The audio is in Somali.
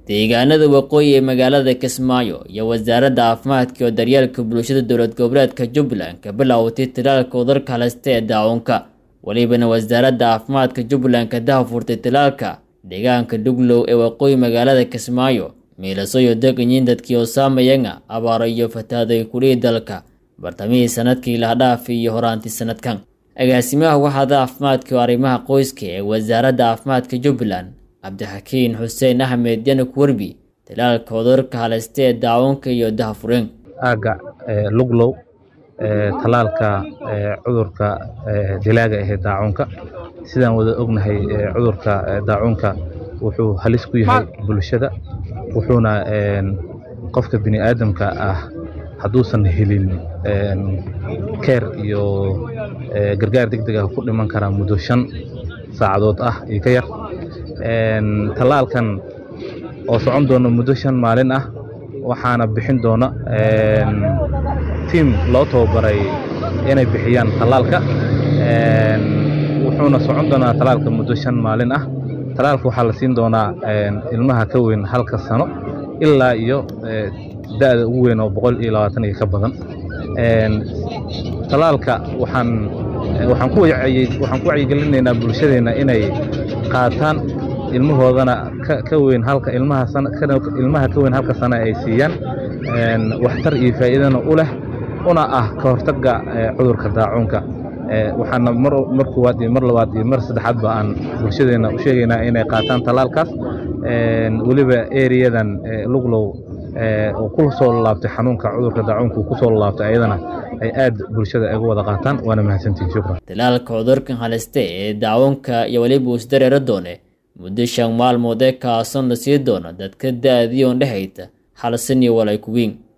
deegaanada waqooyi ee magaalada kismaayo iyo wasaaradda caafimaadka iyo daryeelka bulshada dowlad goboleedka jubbaland ka bilowtay tilaalka cudurka halista ee daacunka welibana wasaaradda caafimaadka jubbaland ka dahafurtay tilaalka deegaanka dhuglow ee waqooyi magaalada kismaayo miilaso iyo deganyiin dadkii osaamayanga abaaro iyo fataaday kulihii dalka bartamihii sanadkii lahdhaafi iyo horaantii sanadkan agaasimaha waxaada caafimaadka iyo arrimaha qoyska ee wasaaradda caafimaadka jubbaland cabdixakiin xuseen axmed yanuk werbi tilaalka cudurka halista ee daacunka iyo dahafureen aagga luglow talaalka cudurka dilaaga ahee daacunka sidaan wada ognahay cudurka daacunka wuxuu halis ku yahay bulshada wuxuuna qofka bini aadamka ah hadduusan helin keer iyo gargaar deg deg ah ku dhiman karaa muddo shan saacadood ah iyo ka yar tallaalkan oo socon doona muddo shan maalin ah waxaana bixin doona tiim loo tababaray inay bixiyaan tallaalka wuxuuna socon doonaa tallaalka muddo shan maalin ah tallaalka waxaa la siin doonaa ilmaha ka weyn halka sano ilaa iyo da'da ugu weyn oo boqol iyo labaatan iyo ka badan tallaalka waxaan waxaan ku waxaan ku wacyigelinaynaa bulshadeenna inay qaataan ilmahoodana ka weyn halka ilmaha ilmaha ka weyn halka sano ay siiyaan waxtar iyo faa'iidana u leh una ah ka hortagga cudurka daacuunka waxaana mar koowaad iyo mar labaad iyo mar saddexaadba aan bulshadeenna u sheegaynaa inay qaataan tallaalkaas weliba eriyadan luglow oo ku soo laabtay xanuunka cudurka daacuunka uu ku soo laabtay ayadana ay aad bulshada uga wada qaataan waana mahadsantihin shukran tilaalka cudurkan haliste ee daacunka iyo weliba isdareero doone muddo shan maalmood ee kaason la sii doono dadka da'dii oon dhehayta hal san iyo walay kuwiin